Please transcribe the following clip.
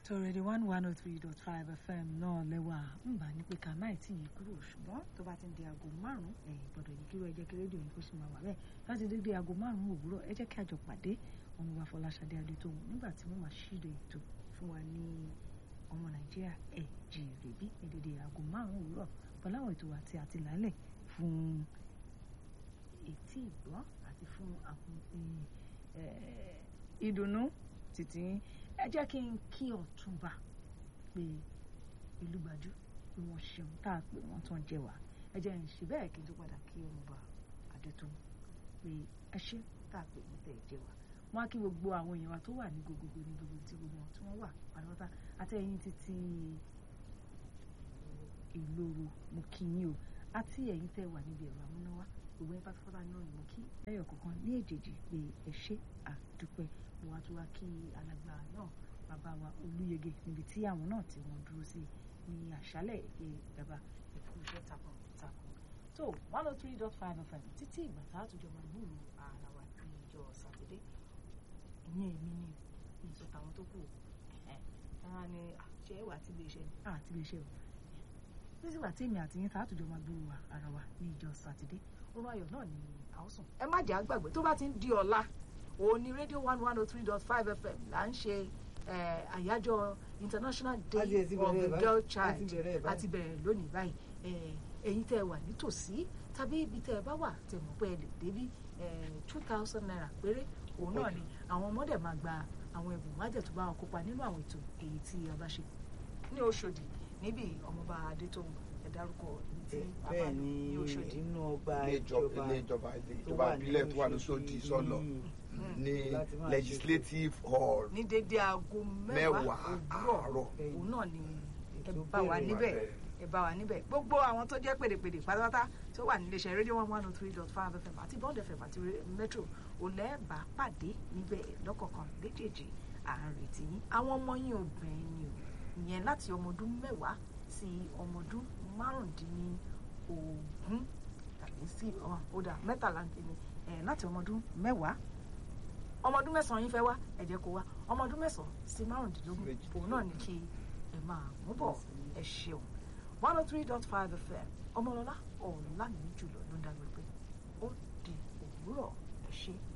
tọrẹdẹ one one oh three dot five fm náà lẹ́wà ń bá ní pé ká má tí yìí kúrò ṣùgbọ́n tó bá ti ń di aago márùn-ún ẹ̀yìn gbọ́dọ̀ yìí kí wọ́n ẹ jẹ́ kí rédíò yìí kó sì máa wà bẹ́ẹ̀ láti dédé aago márùn-ún òwúrọ̀ ẹ jẹ́ kí àjọ pàdé ọmọ wa Fọláṣadé Adétòun nígbà tí wọ́n máa ṣíde ètò fún wa ní ọmọ Nàìjíríà ẹ̀ jèrè bí ní dédé aago márùn-ún òwúrọ̀ pẹ̀lú àwọn ètò àti àtìlálẹ̀ fún etí ìgbọ́ àti fún àwọn ìdùnnú títí ẹ jẹ́ kí n kí ọ̀túnba pé ìlúgbàjú pé wọ́n ṣeun tá a pè wọ́n tán jẹ wá ẹ jẹ́ ń ṣe bẹ́ẹ̀ kí n tó padà kí ọmọọba Adétòun pé ẹ ṣe tá a pè wọ́n tẹ̀ jẹ wá wọ́n á kí gbogbo àwọn èèyàn wa tó wà ní gbogbogbò ní gbogbo tí gbogbo wọn tí wọ́n wà pátápátá àti ẹ̀yin títí ìloro mo kí yín o àti ẹ̀yin tẹ́ wà níbi ẹ̀rọ amúnáwá gbogbo yín pátápátá náà ni mo kí lẹ́yọ̀ kọ̀ọ̀kan ní èjèèjì pé ẹ ṣe àdúpẹ́ mo wá tó wá kí alàgbà náà bàbá wa olúyege níbi tí àwọn náà tí wọ́n dúró sí ní àṣálẹ̀ èké bàbá ẹ̀kú iṣẹ́ takuntakun tó one oh three dot five fm títí ìgbà tá a tún jọ máa gbúrò ara wa ní ìjọ sátidé ìyẹn èmi ni ìsọ tàwọn tó kù ẹ̀hán ni ṣé wà á ti lè ṣe àti lè ṣe o títí wà tí èmi àti yín tá a tún jọ máa gbúrò ara wa ní ìjọ sátidé orun ayọ̀ náà ni a ó sùn. ẹ má jẹ́ àgbàgbé tó bá ti ń di ọ̀la òun ni rédíò one one oh three dot five fm là ń ṣe àyájọ́ international day of the girl child àti bẹ̀rẹ̀ lónìí báyìí ẹ̀yin tẹ́ ẹ wà nítòsí tàbí ibi tẹ́ ẹ bá wà tẹ́ mọ̀ pé ẹ lè débí two thousand naira péré òun náà ni àwọn ọmọdé máa gba àwọn ẹ̀bùn májẹ̀ tó bá wọn kópa nínú àwọn ètò èyí tí a bá ṣe ní Òṣòdì níbi ọmọọba Adétòun ẹ dárúkọ ibi tí a bá lò ní Òṣòdì. inú ọgbà ilé ìjọba ilé ìjọba ìjọba ìbílẹ̀ tó wà lóṣòdì sọ́lọ̀ ní legislative hall ní dédé aago mẹ́wàá òwúrọ̀ òun náà ni ẹ bá wa níbẹ̀ ẹ bá wa níbẹ̀ gbogbo àwọn tó jẹ́ pèdèpèdè pátápátá tó wà nílé iṣẹ́ rédíò one one oh three dot five fm àti bond fm àti metro olẹ́ẹ̀bà pàdé níbẹ̀ lọ́kọ̀ọ̀kan léjèèjì à ń retí yín àwọn ọmọ yín obìnrin ni o ìyẹn láti ọmọ ọdún mẹ́wàá sí ọmọ ọdún márùndínlógún tàbí sí ọ̀dà mẹ́tàlá ní láti ọmọ ọdún mẹ́wàá ọmọ ọdún mẹ́sàn-án yín fẹ́ wá ẹ jẹ́ kó wá ọmọ ọdún mẹ́sàn-án sí márùndínlógún òun náà ní kí ẹ máa mú bọ̀ ẹ ṣeun one oh three dot five fm ọmọlọ́lá ọ̀la mi jùlọ ló ń dágbére pé ó di òwúrọ̀ ẹ ṣe.